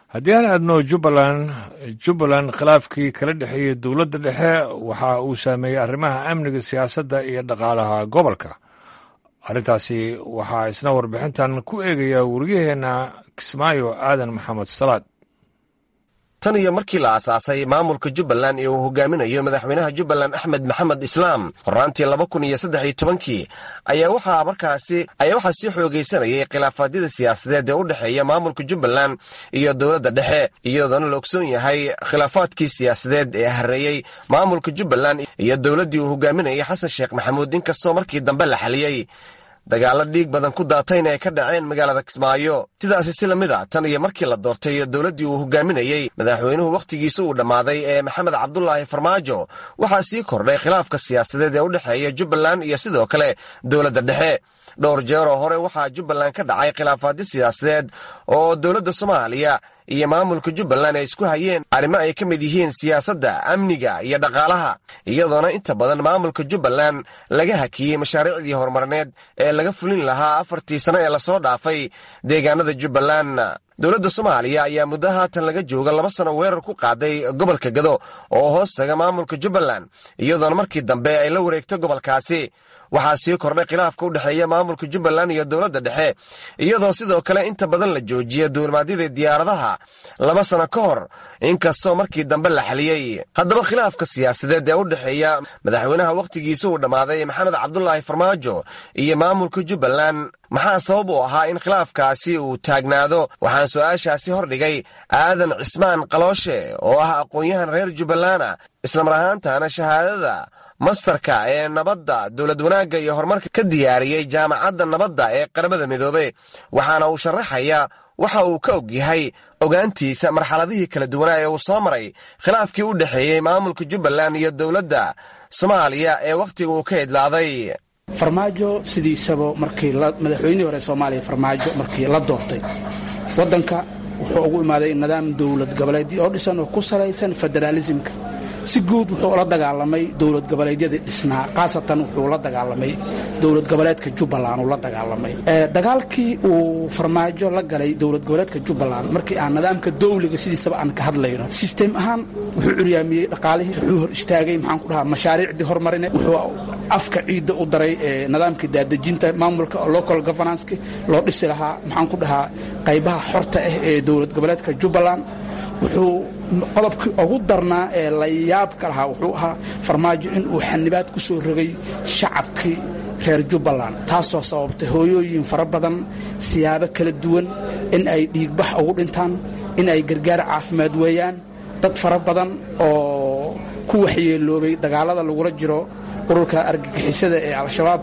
haddii aan aadno jubbaland jubbaland khilaafkii kala dhexeeyey dowladda dhexe waxa uu saameeyey arrimaha amniga siyaasadda iyo dhaqaalaha gobolka arrintaasi waxaa isna warbixintan ku eegaya wariyaheenna kismaayo aadan maxamed salaad tan iyo markii la aasaasay maamulka jubbaland ee uu hogaaminayo madaxweynaha jubbaland axmed maxamed islaam horraantii laba kun iyo saddex iyo tobankii ayaa waxaa markaasi ayaa waxaa sii xoogaysanayay khilaafaadyada siyaasadeed ee u dhexeeya maamulka jubbaland iyo dowladda dhexe iyadoona la ogsoon yahay khilaafaadkii siyaasadeed ee hareeyey maamulka jubbaland iyo dowladdii uu hogaaminayay xasan sheekh maxamuud inkastoo markii dambe la xaliyey dagaallo dhiig badan ku daatayna ay ka dhaceen magaalada kismaayo sidaasi si lamid a tan iyo markii la doortay dowladdii uu hogaaminayey madaxweynuhu wakhtigiisa uu dhammaaday ee maxamed cabdulaahi farmaajo waxaa sii kordhay khilaafka siyaasadeed ee u dhexeeya jubbaland iyo sidoo kale dowladda dhexe dhowr jeer oo hore waxaa jubbaland ka dhacay khilaafaadyo siyaasadeed oo dowladda soomaaliya iyo maamulka jubbaland ay isku hayeen arrimo ay ka mid yihiin siyaasadda amniga iyo dhaqaalaha iyadoona inta badan maamulka jubbaland laga hakiyey mashaariicdii horumarineed ee laga fulin lahaa afartii sano ee lasoo dhaafay deegaanada jubbaland dowladda soomaaliya ayaa muddo haatan laga jooga laba sano weerar ku qaaday gobolka gado oo hoos taga maamulka jubbaland iyadoona markii dambe ay la wareegto gobolkaasi waxaa sii kordhay khilaafka u dhexeeya maamulka jubbaland iyo dowladda dhexe iyadoo sidoo kale inta badan la joojiya duulimaadyada diyaaradaha laba sano ka hor inkastoo markii dambe la xaliyey haddaba khilaafka siyaasadeed ee u dhexeeya madaxweynaha wakhtigiisa uu dhammaaday maxamed cabdulaahi farmaajo iyo maamulka jubbaland maxaa sabab u ahaa in khilaafkaasi uu taagnaado waxaan su-aashaasi hordhigay aadan cismaan qalooshe oo ah aqoon-yahan reer jubbalana islamar ahaantana shahaadada mastarka ee nabadda dowlad wanaagga iyo horumarka ka diyaariyey jaamacadda nabadda ee qaramada midoobey waxaana uu sharaxayaa waxa uu ka og yahay ogaantiisa marxaladihii kala duwanaa ee uu soo maray khilaafkii u dhexeeyey maamulka jubbaland iyo dowladda soomaaliya ee wakhtiga uu ka idlaaday farmaajo sidiisaba markii madaxweynihii hore soomaaliya farmaajo markii la doortay waddanka wuxuu ugu imaaday nidaam dowlad goboleedyo oo dhisan oo ku salaysan federaalisimka si guud wuxuu la dagaalamay dowlad goboleedyadii dhisnaa khaasatan wuxuu la dagaalamay dowlad goboleedka jubbaland uu la dagaalamay dagaalkii uu farmaajo la galay dowlad goboleedka jubbaland markii aan nidaamka dowliga sidiisaba aan ka hadlayno sistem ahaan wuxuu curyaamiyey dhaqaalihii wuxuu hor istaagay maxaan ku dhahaa mashaariicdii horumarineed wuxuu afka ciidda u daray nidaamkii daadejinta maamulka local governanski loo dhisi lahaa maxaan ku dhahaa qaybaha xorta ah ee dowlad goboleedka jubbaland wuxuu qodobkii ugu darnaa ee la yaabka lahaa wuxuu ahaa farmaajo inuu xanibaad ku soo rogay shacabkii reer jubbaland taasoo sababtay hooyooyin fara badan siyaabo kala duwan in ay dhiigbax ugu dhintaan in ay gargaar caafimaad weeyaan dad fara badan oo ku waxyeeloobay dagaalada lagula jiro ururka argagixisada ee al-shabaab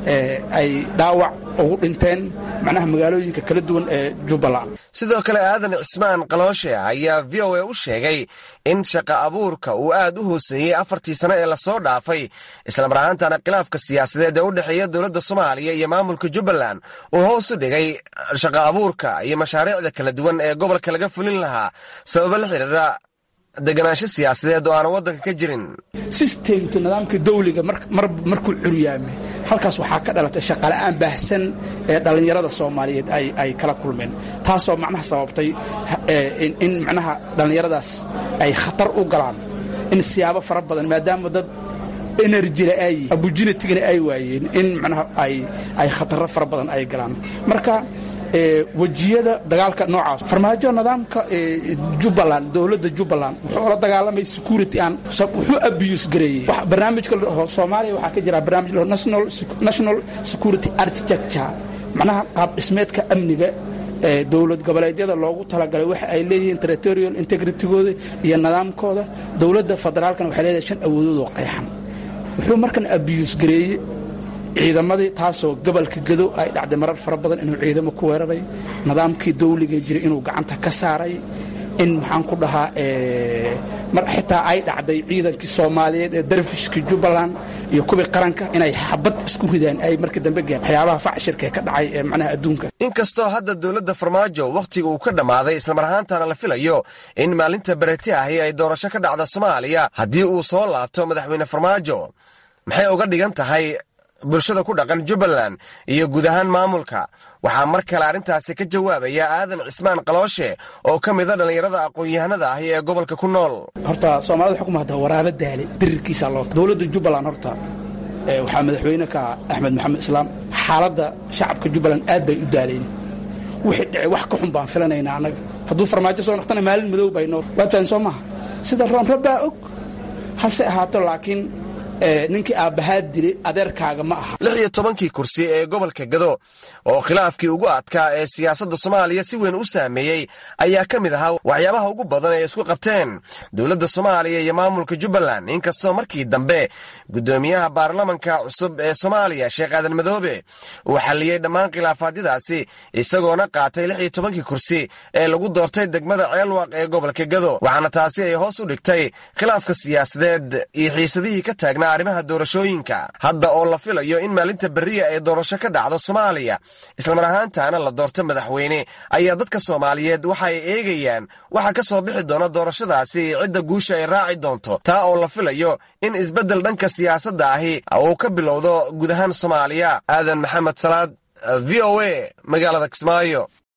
ay dhaawac ugu dhinteen macnaha magaalooyinka kala duwan ee jubbaland sidoo kale aadan cismaan qalooshe ayaa v o a u sheegay in shaqa abuurka uu aad u hooseeyey afartii sano ee lasoo dhaafay islamar ahaantana khilaafka siyaasadeed ee u dhexeeya dowladda soomaaliya iyo maamulka jubbaland uu hoos u dhigay shaqa abuurka iyo mashaariicda kala duwan ee gobolka laga fulin lahaa sababo la xidhiira deganaansho siyaasadeed oo aan waddanka ka jirin sistemka nidaamka dawliga markuu curyaamay halkaas waxaa ka dhalatay shaqala'aan baahsan ee dhallinyarada soomaaliyeed ay kala kulmeen taasoo macnaha sababtay in macnaha dhallinyaradaas ay khatar u galaan in siyaabo fara badan maadaama dad enerjina ay abujinatigana ay waayeen in macnaha ay khataro fara badan ay galaan marka wejiyada dagaalka noocaas farmaajo nidaamka jubbaland dowladda jubbaland wuxuu la dagaalamay security aan wuxuu abuse gareeyey barnaamijka soomaaliya waxaa ka jira barnaamij national security architecture macnaha qaab dhismeedka amniga ee dowlad goboleedyada loogu talagalay waxa ay leeyihiin territorial integritygooda iyo nidaamkooda dowladda federaalkana waxay leedahay shan awoodood oo qeexan wuxuu markan abuse gareeyey ciidamadii taasoo gobolka gado ay dhacday marar fara badan inuu ciidamo ku weeraray nidaamkii dawliga jiray inuu gacanta ka saaray in maxaan ku dhahaa xitaa ay dhacday ciidankii soomaaliyeed ee darfishkii jubbaland iyo kuwii qaranka inay xabad isku ridaan ay markii dambe geen waxyaabaha facshirka ee ka dhacay ee macnaha adduunka inkastoo hadda dowladda farmaajo wakhtiga uu ka dhammaaday islamar ahaantana la filayo in maalinta bereti ahi ay doorasho ka dhacda soomaaliya haddii uu soo laabto madaxweyne farmaajo maxay uga dhigan tahay bulshada ku dhaqan jubbaland iyo guud ahaan maamulka waxaa mar kale arrintaasi ka jawaabaya aadan cismaan qalooshe oo ka mida dhallinyarada aqoon-yahanada ahi ee gobolka ku nool horta soomaalida xukuma hadda waraabo daale dirirkiisaa loo dowladda jubbaland horta waxaa madaxweyne ka axmed maxamed islaam xaaladda shacabka jubbaland aad bay u daaleen wixii dhici wax ka xun baan filanaynaa annaga hadduu farmaajo soo noqtana maalin madow bayno waad fahan soo maha sida roonrab baa og hase ahaato laakiin ninkii aabbahaa dilay adeerkaaga ma aha lix iyo tobankii kursi ee gobolka gado oo khilaafkii ugu adkaa ee siyaasadda soomaaliya si weyn u saameeyey ayaa ka mid ahaa waxyaabaha ugu badan ee isku qabteen dowladda soomaaliya iyo maamulka jubbaland inkastoo markii dambe guddoomiyaha baarlamanka cusub ee soomaaliya sheekh aadan madoobe uu xalliyey dhammaan khilaafaadyadaasi isagoona qaatay lix iyo tobankii kursi ee lagu doortay degmada ceelwaq ee gobolka gado waxaana taasi ay hoos u dhigtay khilaafka siyaasadeed iyo xiisadihii ka taagnaa arrimaha doorashooyinka hadda oo la filayo in maalinta berriya ee doorasho ka dhacdo soomaaliya islamar ahaantaana la doorto madaxweyne ayaa dadka soomaaliyeed waxa ay eegayaan waxa ka soo bixi doona doorashadaasi cidda guusha ay raaci doonto taa oo la filayo in isbeddel dhanka siyaasadda ahi uu ka bilowdo guud ahaan soomaaliya aadan maxamed salaad v o a magaalada kismaayo